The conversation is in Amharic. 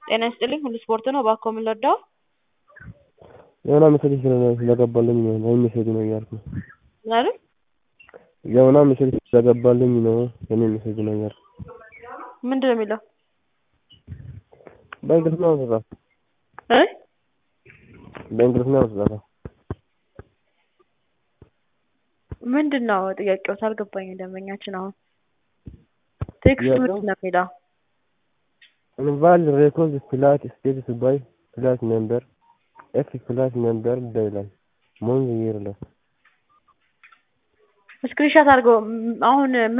ጤና ይስጥልኝ ሁሉ ስፖርት ነው እባክዎ ምን ልርዳዎ? የሆነ ሜሴጅ ስለገባልኝ ነው ይሄን ሜሴጅ ነው እያልኩ ነው። ምን አሉኝ? የሆነ ሜሴጅ ስለገባልኝ ነው የኔ ሜሴጅ ነው እያልኩ ምንድነው የሚለው? በእንግሊዝኛ ነው የተጻፈው እ በእንግሊዝኛ ነው የተጻፈው። ምንድነው ጥያቄዎት አልገባኝም ደንበኛችን አሁን ቴክስቱ ምንድነው የሚለው? invalid record flight status by flight number F flight number ይላል month year ይላል ስክሪንሾት አድርገው አሁን